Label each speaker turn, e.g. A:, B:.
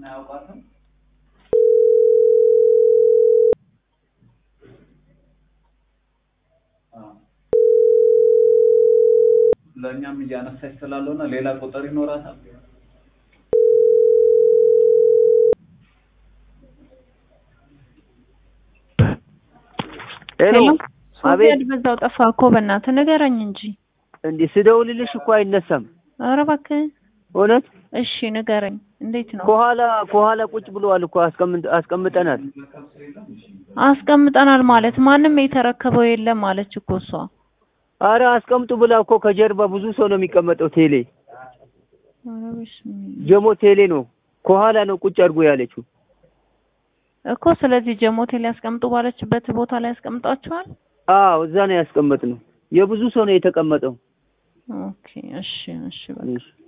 A: አያውቋትም። አዎ። ለእኛም እያነሳች ስላልሆነ ሌላ ቁጥር ይኖራታል።
B: ሄሎ አቤት።
C: ሶፊያድ በዛው ጠፋ እኮ በእናትህ ንገረኝ እንጂ።
B: እንዲህ ስደውልልሽ እኮ አይነሳም።
C: ኧረ እባክህ
B: እውነት
C: እሺ ንገረኝ፣ እንዴት ነው?
B: ከኋላ ከኋላ ቁጭ ብለዋል እኮ አስቀምጥ አስቀምጠናል።
C: አስቀምጠናል ማለት ማንም የተረከበው የለም ማለች እኮ እሷ።
B: አረ አስቀምጡ ብላ እኮ ከጀርባ ብዙ ሰው ነው የሚቀመጠው። ቴሌ
C: ኧረ በስመ
B: ጀሞ ቴሌ ነው ከኋላ ነው ቁጭ አድርጎ ያለችው።
C: እኮ ስለዚህ ጀሞቴ ላይ ያስቀምጡ ባለችበት ቦታ ላይ ያስቀምጧቸዋል።
B: አዎ እዛ ነው ያስቀመጥነው። የብዙ ሰው ነው የተቀመጠው።
C: ኦኬ እሺ እሺ በቃ
B: እሺ